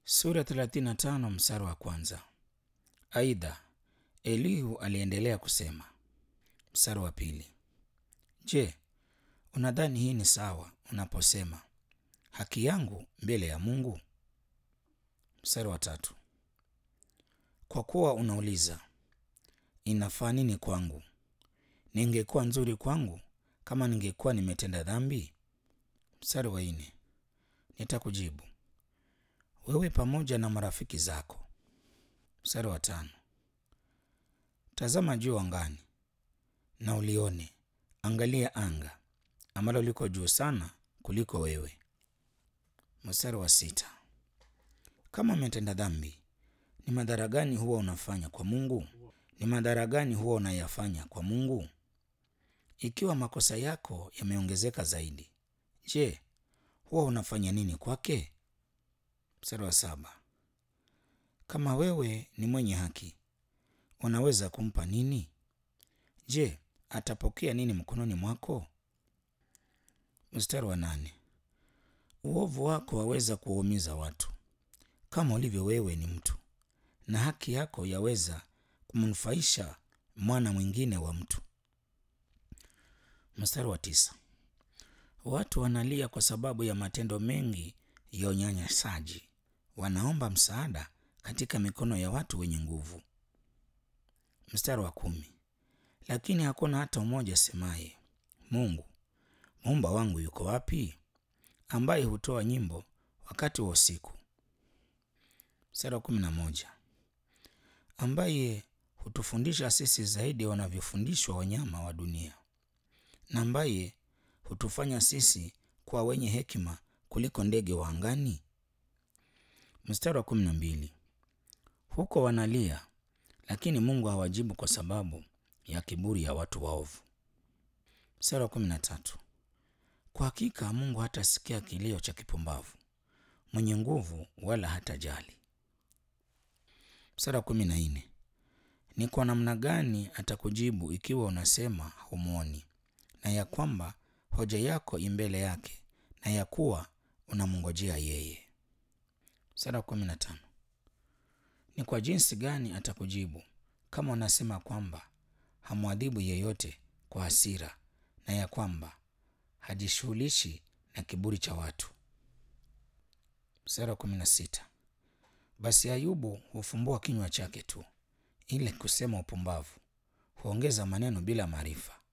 Sura 35 mstari wa kwanza. Aidha, Elihu aliendelea kusema. Mstari wa pili. Je, unadhani hii ni sawa unaposema haki yangu mbele ya Mungu? Mstari wa tatu. Kwa kuwa unauliza inafaa nini kwangu? Ningekuwa nzuri kwangu kama ningekuwa nimetenda dhambi? Mstari wa nne. Nitakujibu wewe pamoja na marafiki zako. Mstari wa tano. Tazama juu angani na ulione, angalia anga ambalo liko juu sana kuliko wewe. Mstari wa sita. Kama umetenda dhambi, ni madhara gani huwa unafanya kwa Mungu? Ni madhara gani huwa unayafanya kwa Mungu? Ikiwa makosa yako yameongezeka zaidi, je, huwa unafanya nini kwake? Mstari wa saba. Kama wewe ni mwenye haki, unaweza kumpa nini? Je, atapokea nini mkononi mwako? Mstari wa nane. Uovu wako waweza kuwaumiza watu kama ulivyo wewe ni mtu, na haki yako yaweza kumnufaisha mwana mwingine wa mtu. Mstari wa tisa. Watu wanalia kwa sababu ya matendo mengi ya unyanyasaji, wanaomba msaada katika mikono ya watu wenye nguvu. Mstari wa kumi. Lakini hakuna hata mmoja asemaye, Mungu muumba wangu yuko wapi? Ambaye hutoa nyimbo wakati wa usiku. Mstari wa kumi na moja. Ambaye hutufundisha sisi zaidi wanavyofundishwa wanyama wa dunia, na ambaye hutufanya sisi kuwa wenye hekima kuliko ndege wa angani. Mstari wa kumi na mbili. Huko wanalia, lakini Mungu hawajibu kwa sababu ya kiburi ya watu waovu. Mstari wa kumi na tatu. Kwa hakika Mungu hatasikia kilio cha kipumbavu, mwenye nguvu wala hatajali. Mstari wa kumi na nne. Ni kwa namna gani atakujibu ikiwa unasema humwoni, na ya kwamba hoja yako imbele yake, na ya kuwa unamngojea yeye? Mstari wa kumi na tano. Ni kwa jinsi gani atakujibu kama unasema kwamba hamwadhibu yeyote kwa hasira, na ya kwamba hajishughulishi na kiburi cha watu? Mstari wa kumi na sita. Basi Ayubu hufumbua kinywa chake tu, ili kusema upumbavu, huongeza maneno bila maarifa.